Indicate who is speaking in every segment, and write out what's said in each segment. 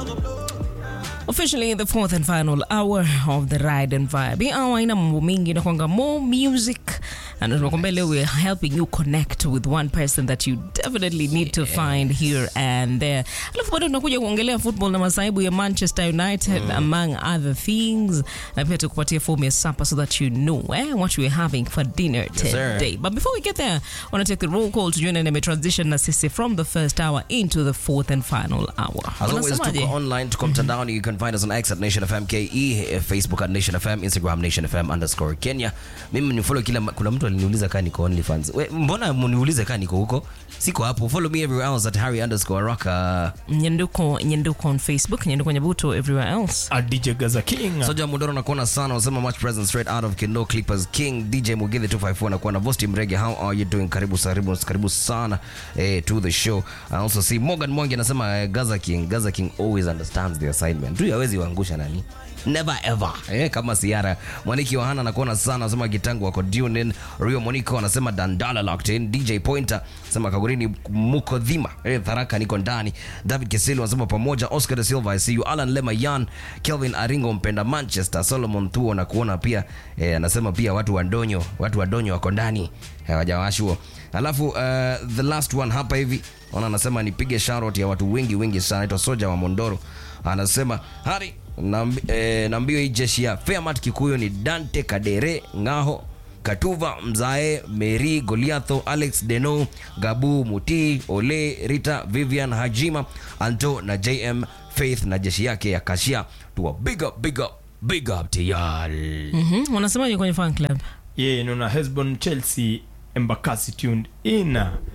Speaker 1: Officially the fourth and final hour of the ride and vibe. Hii hour ina mambo mingi inakwanga more music and tunakwambia leo we're helping you connect with one person that you definitely need to find here and there. Alafu bado tunakuja kuongelea football na masaibu ya Manchester United among other things, na pia tukupatia fomu ya sapa so that you know eh, what we're having for dinner
Speaker 2: sir.
Speaker 1: today. But before we get there, I want to take the roll call to join and transition na sisi from the first hour into the fourth and final hour.
Speaker 2: As always,
Speaker 1: Unasemaje?
Speaker 2: tuko online, tuko mtandaoni. You can find us on X at Nation FM KE, eh, Facebook at Nation FM, Instagram Nation FM underscore Kenya. Mimi ni follow kila, ma- kuna mtu aliniuliza kaa niko OnlyFans. We, mbona mniulize kaa niko huko? Siko hapo. Follow me everywhere else at Harry underscore Araka.
Speaker 1: nyenduko nyenduko on facebook nyenduko nyabuto everywhere else
Speaker 3: A DJ Gaza King.
Speaker 2: Soja Mudoro nakuona sana, unasema much present straight out of Kendo Clippers King. DJ Mugithi 254 nakuona Vosti Mrege, how are you doing? Karibu karibu karibu sana eh, to the show. I also see Morgan Mwangi anasema eh, Gaza King, Gaza King always understands the assignment. Tu hawezi waangusha nani? Never ever. Eh, kama Siara. Mwaniki wa Hana nakuona sana, anasema Gitangu wako tune in. Rio Monico anasema Dandala locked in. DJ Pointer anasema Kagurini muko dhima. Eh, Tharaka niko ndani. David Keselo anasema pamoja. Oscar de Silva I see you. Alan Lema Yan, Kelvin Aringo mpenda Manchester. Solomon Thuo na kuona pia eh, anasema pia watu wa Donyo, watu wa Donyo wako ndani. Hawajawashwa. Alafu uh, the last one hapa hivi ona anasema nipige shout ya watu wengi wengi sana. Anaitwa Soja wa Mondoro. Anasema Hari nambi, eh, nambio hii jeshi ya Fairmat Kikuyu ni Dante Kadere Ngaho Katuva Mzae Meri Goliatho Alex Deno Gabu Muti Ole Rita Vivian Hajima Anto na JM Faith na jeshi yake ya Kashia tuwa big up big up big up tayari
Speaker 1: mm-hmm. wanasemaje kwenye fan club
Speaker 3: Ye nuna Hesbon Chelsea Embakasi tuned in.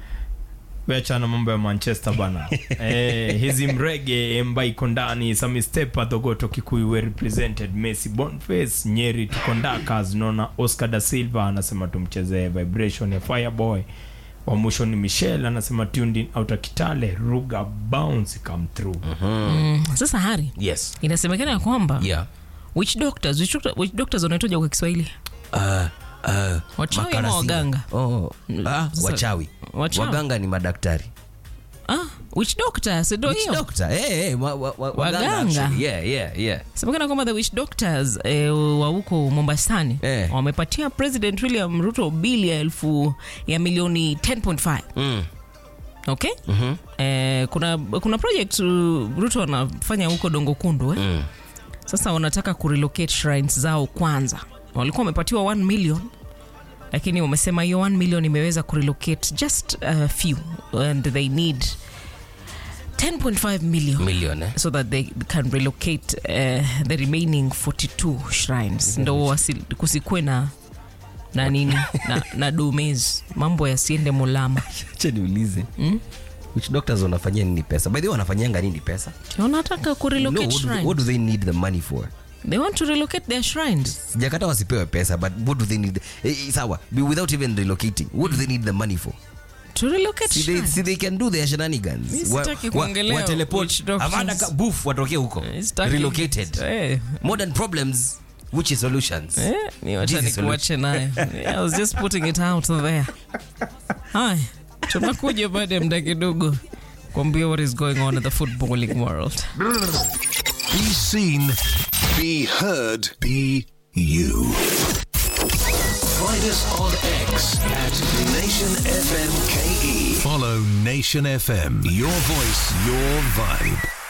Speaker 3: Weachana mambo ya Manchester bana. eh, hizi mrege Emba iko ndani, Sami Stepa Thogoto Kikuyu were represented, Messi Boniface Nyeri tuko ndakas, naona Oscar da Silva anasema tumchezee vibration ya Fireboy. Wa mwisho ni Michelle anasema tuned in outer Kitale, Ruga bounce come through.
Speaker 1: mm. sasa hari
Speaker 2: yes
Speaker 1: inasemekana ya kwamba
Speaker 2: yeah
Speaker 1: witch doctors witch, doctor, witch doctors wanaitoja kwa kiswahili
Speaker 2: uh, uh,
Speaker 1: Wachawi ama
Speaker 2: makarasi.
Speaker 1: waganga?
Speaker 2: oh, ah,
Speaker 1: Sasa-
Speaker 2: wachawi
Speaker 1: wachawi.
Speaker 2: waganga ni madaktari
Speaker 1: ah, witch doctor sindo
Speaker 2: Witch
Speaker 1: hiyo
Speaker 2: doctor eh, eh, wa, wa, wa, waganga
Speaker 1: Waganga.
Speaker 2: actually. yeah, yeah, yeah.
Speaker 1: semekana kwamba the witch doctors eh, wa huko mombasani
Speaker 2: Eh.
Speaker 1: wamepatia president william ruto bili ya elfu ya milioni 10.5
Speaker 2: Mm.
Speaker 1: okay mm-hmm. eh, kuna kuna project uh, ruto anafanya huko dongo kundu eh?
Speaker 2: Mm.
Speaker 1: sasa wanataka kurelocate shrines zao kwanza walikuwa wamepatiwa 1 million lakini wamesema hiyo 1 million imeweza kurelocate just a few and they need 10.5 million
Speaker 2: million eh?
Speaker 1: so that they can relocate uh, the remaining 42 shrines ndo wasi- kusikwe na na nini na, na domes mambo yasiende mulama
Speaker 2: acha niulize mm? which doctors wanafanyia nini pesa by the way wanafanyanga nini pesa
Speaker 1: wanataka
Speaker 2: no,
Speaker 1: kurelocate
Speaker 2: what, do they,
Speaker 1: shrines
Speaker 2: what do they need the money for
Speaker 1: they want to relocate their shrines
Speaker 2: sijakata wasipewe pesa but what do they need eh, eh, sawa be- without even relocating what do they need the money for
Speaker 1: to relocate
Speaker 2: see they,
Speaker 1: shrines
Speaker 2: see they can do their
Speaker 1: Mi
Speaker 2: shenanigans
Speaker 1: sitaki kuongelea witch doctors.
Speaker 2: avada ka- boof watoke huko
Speaker 1: Sitaki-
Speaker 2: relocated
Speaker 1: Eh,
Speaker 2: modern problems which is solutions
Speaker 1: eh, ni wacha
Speaker 2: Jesus
Speaker 1: nikuache nayo Yeah, I was just putting it out there haya tunakuja baada ya mda kidogo kuambia what is going on in the footballing world
Speaker 4: Be seen, be heard, be you. Find us on X at Nation FM KE. Follow Nation FM. Your voice, your vibe.